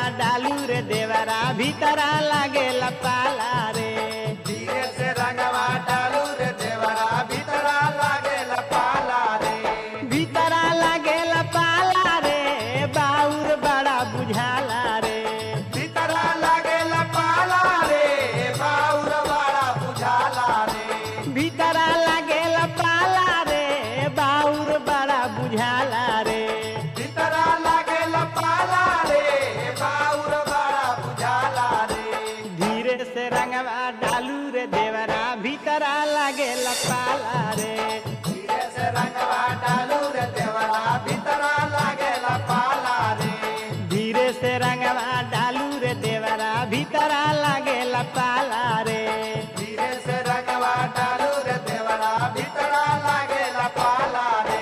डालू रे देवरा भीतरा लागेला पाला रे धीरे से रंगवा डालू रे देवरा भीतरा लागेला पाला रे भीतरा लागेला पाला रे बाउर बड़ा बुझाला रे भीतरा लागेला पाला रे बाउर बड़ा बुझाला रे भीतरा लागेला पाला रे बाउर बड़ा बुझाला रे भीतरा लागेला पाला रे बाउर बड़ा बुझाला रे धीरे से रंगवा डालू रे देवरा भीतरा लागेला पाला रे धीरे से रंगवा डालू रे देवरा भीतरा लागेला पाला रे धीरे से रंगवा डालू रे देवरा भीतरा लागेला पाला रे धीरे से रंगवा डालू रे देवरा भीतरा लागेला पाला रे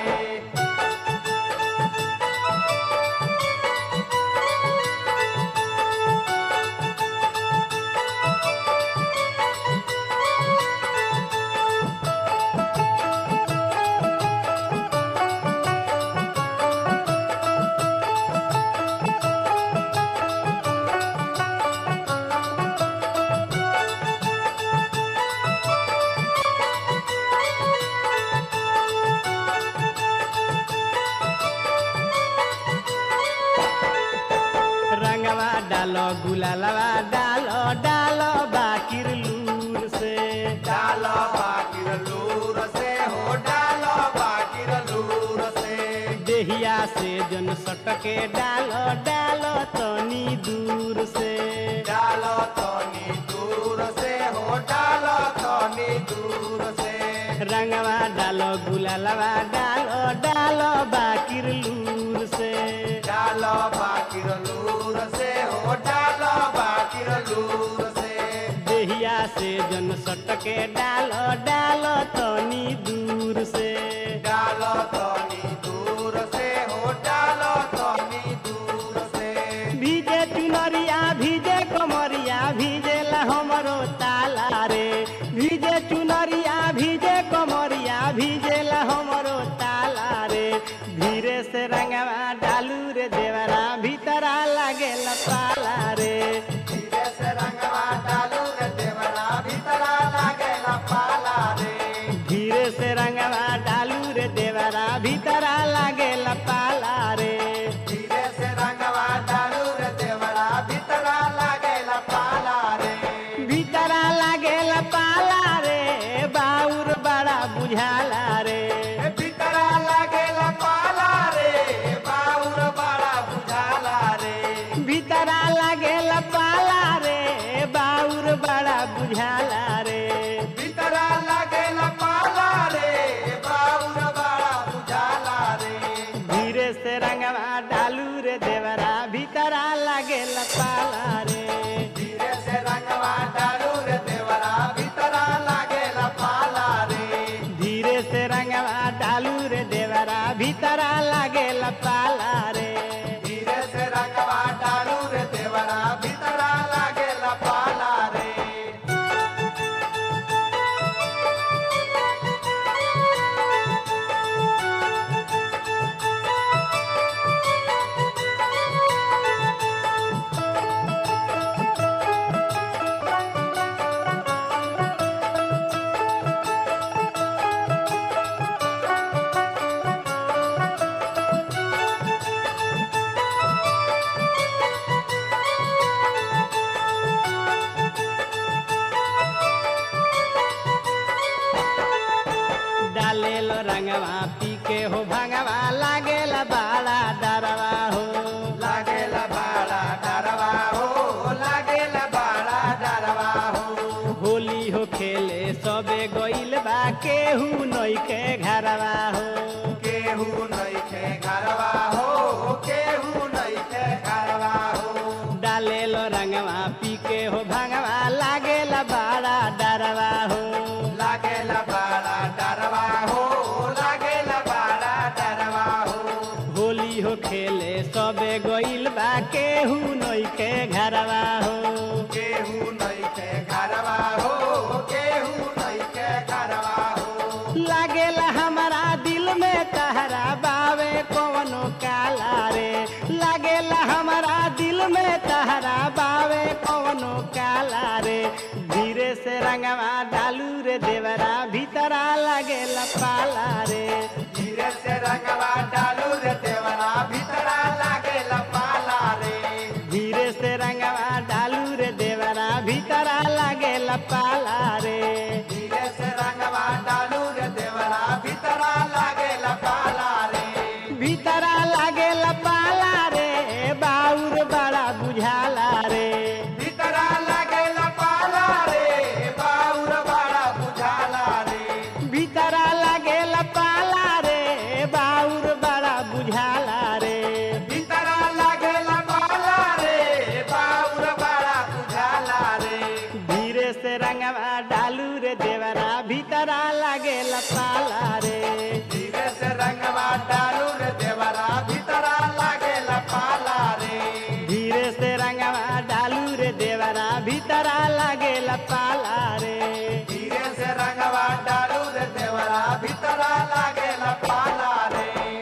रंगवा डालो गुलालवा डालो डालो बाकिर लूर से डालो बाकिर लूर से हो डालो बाकिर लूर से देहिया से जन सटके डालो डालो तनी दूर से डालो तनी दूर से हो डालो तनी दूर से रंगवा डालो गुलालवा डालो डालो बाकिर लूर से डालो बाकिर लूर से हो डालो बाकिर लूर से देहिया से जन सटके डालो डालो तनी दूर से डालो तनी दूर से हो डालो तनी दूर से भीजे चुनरिया भीजे कमरिया भीजेला हमरो ताला रे भीजे चुनरिया भीजे कमरिया भीजेला हमरो ताला रे धीरे से रंगवा डालू रे देवरा भीतरा लागेला पाला रे धीरे से रंगवा डालू रे देवरा भीतरा लागेला पाला रे धीरे से रंगवा डालू रे देवरा भीतरा लागेला पाला रे धीरे से रंगवा डालू रे देवरा भीतरा लागेला पाला रे भीतरा लागेला पाला रे बाउर बड़ा बुझाला रे ए भीतरा लागेला पाला रे बाउर बड़ा बुझाला रे भीतरा लागेला पाला रे बाउर बड़ा बुझाला रे भीतरा लागेला पाला रे बाउर बड़ा बुझाला रे धीरे से रंगवा डालू रे देवरा भीतरा लागेला पाला रे धीरे से रंगवा डालू रे देवरा भीतरा लागेला पाला रे धीरे से रंगवा डालू रे देवरा भीतरा लागेला पाला रे धीरे से रंगवा डालू रे देवरा भीतरा लागेला पाला रे डालेलो रंगवा पी के हो भंगवा लागेला बाड़ा डरवा हो लागेला बाड़ा डरवा हो लागेला बाड़ा डरवा हो होली हो खेले सबे गइल बा केहू नइखे घरवा हो केहू नइखे घरवा हो केहू नइखे घरवा हो डालेलो रंगवा पी के हो भंगवा लागेला बाड़ा डरवा हो लागेला बाड़ा डरवा हो लागेला बाड़ा डरवा हो होली हो खेले सबे गइल बा केहू नइखे घरवा हो केहू नइखे घरवा हो केहू नइखे घरवा हो लागेला हमारा दिल में तहरा बावे कवनो काला रे लागेला हमारा दिल में तहरा बावे कवनो काला रे धीरे से रंगवा डालू रे देवरा भीतरा लागेला पाला रे धीरे से रंगवा डालू रे देवरा भीतरा लागे पाला रे धीरे से रंगवा डालू रे देवरा भीतरा लागेला पाला रे धीरे से रंगवा डालू रे देवरा भीतरा लागे पाला रे भीतरा लागेला पाला रे बाउर बड़ा बुझाला रे भीतरा लागे पाला रे बाउर बड़ा बुझाला रे भीतरा लागेला पाला रे बाउर बड़ा बुझाला रे भीतरा लागे पाला रे बाउर बड़ा बुझाला रे धीरे से रंगवा डालू रे देवरा भीतरा लागेला पाला रे धीरे से रंगवा डालू रे देवरा भीतरा लागे पाला रे धीरे से रंगवा डालू रे देवरा भीतरा लागेला पाला रे धीरे से रंगवा डालू रे देवरा भीतरा लागे पाला रे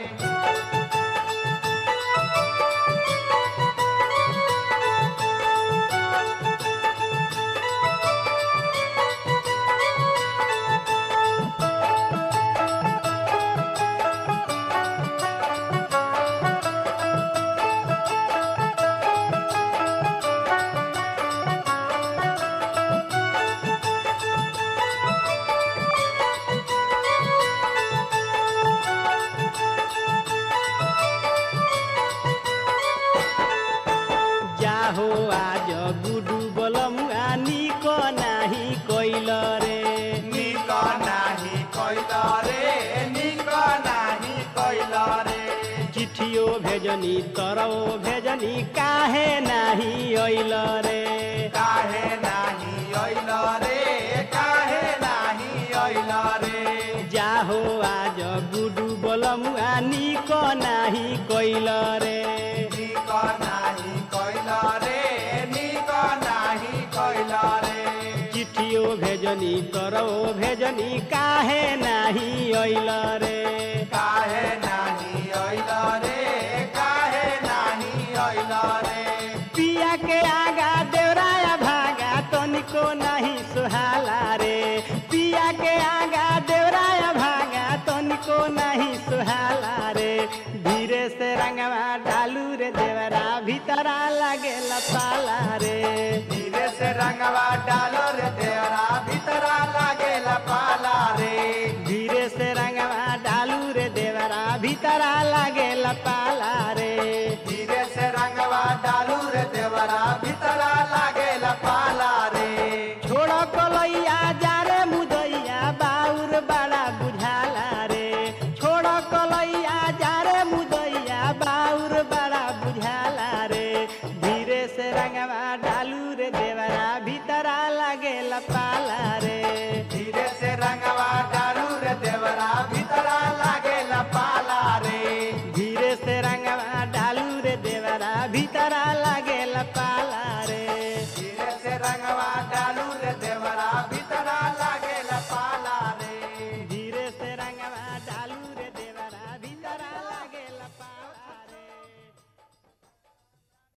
जाहो आज गुडू बलमुआ निक नाही कैल रे निक नाही कैल रे निक नाही कैल रे चिठियो भेजनी तरौ भेजनी काहे नाही अइल रे काहे नाही ऐल रे काहे नाही ऐल रे जाहो आज गुडू बलमुआ निक नाही कैल रे निक नाही कैल रे निक नाही कैल रे चिठियो भेजनी तरौ भेजनी काहे नाही अइल रे काहे नाही ऐल रे काहे नाही ऐल रे पिया के आगा देवराया भागा तनिको नहीं सुहाला रे पिया के आगा देवराया भागा तनिको नहीं सुहाला रे धीरे से रंगवा डालू रे देवरा भीतरा लागेला पाला रे धीरे से रंगवा डालो रे देवरा भीतरा लागे पाला रे धीरे से रंगवा डालू रे देवरा भीतरा लागेला पाला रे धीरे से रंगवा डालू रे देवरा भीतरा